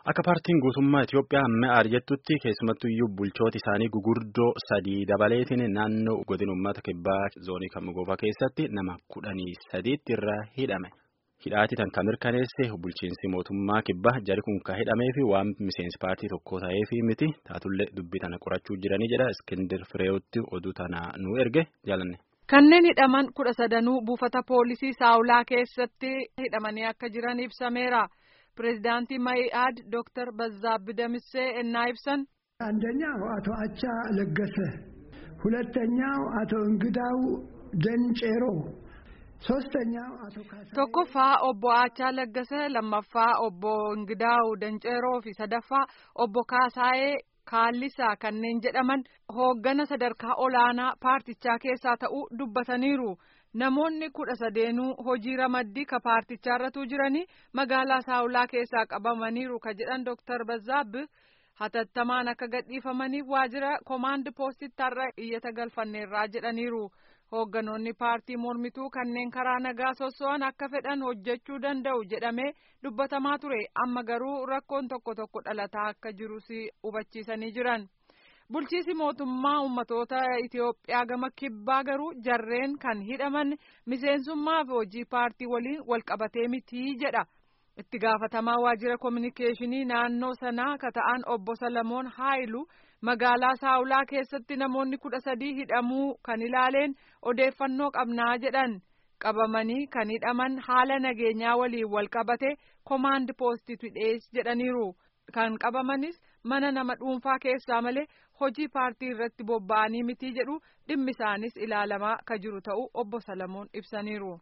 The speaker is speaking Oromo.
Akka paartiin guutummaa Itoophiyaa mi'aar jettutti keessumattuyyuu bulchooti isaanii gugurdoo sadii dabaleetiin naannoo godina uummata kibbaa zoonii Kamgofaa keessatti nama kudhanii sadiitti irraa hidhame. Hidhaati tan kan mirkaneesse bulchiinsi mootummaa kibbaa jari kun kan hidhamee fi waan miseensi paartii tokko ta'eef miti taatullee dubbii tana qorachuu jiranii jedha Iskindir Fireewotti oduu tana nu erge jaalanne. Kanneen hidhaman kudha sadanuu buufata poolisii saawulaa keessatti hidhamanii akka jiran ibsameera. Pireezidaantii Ma'i'aad Dooktar Bazaabbi Damissee ennaa ibsan. አንደኛው አቶ አቻ ለገሰ፣ ሁለተኛው አቶ እንግዳው ደንጬሮ፣ ሶስተኛው አቶ ካሳ tokkoffaa obbo Aachaa Laggasa lammaffaa obbo Ingidaawu Danceeroo fi sadaffaa obbo Kaasaayee Kaallisaa kanneen jedhaman hooggana sadarkaa olaanaa paartichaa keessaa ta'uu dubbataniiru. Namoonni kudha sadeenuu hojii ramaddii ka paartichaarratu jiranii magaalaa saawulaa keessaa qabamaniiru ka jedhan Dooktar Bazaabbi hatattamaan akka gadhiifamaniif waajjira koomaand poostitti har'a iyyata galfanneerraa jedhaniiru. Hoogganoonni paartii mormituu kanneen karaa nagaa sosso'an akka fedhan hojjechuu danda'u jedhamee dubbatamaa ture amma garuu rakkoon tokko tokko dhalataa akka jirus hubachiisanii jiran. Bulchiisi mootummaa ummatoota Itoophiyaa gama kibbaa garuu jarreen kan hidhaman miseensummaa fi hojii paartii waliin walqabatee mitii jedha. Itti gaafatamaa waajjira kominikeeshinii naannoo sanaa ka ta'an obbo Salamoon Haayilu magaalaa Saawulaa keessatti namoonni kudha sadii hidhamuu kan ilaaleen odeeffannoo qabnaa jedhan. Qabamanii kan hidhaman haala nageenyaa waliin walqabate koomaand poostitu dhiyees jedhaniiru. Kan qabamanis mana nama dhuunfaa keessaa malee hojii paartii irratti bobba'anii mitii jedhu dhimmi isaanis ilaalamaa ka jiru ta'uu obbo Salamoon ibsaniiru.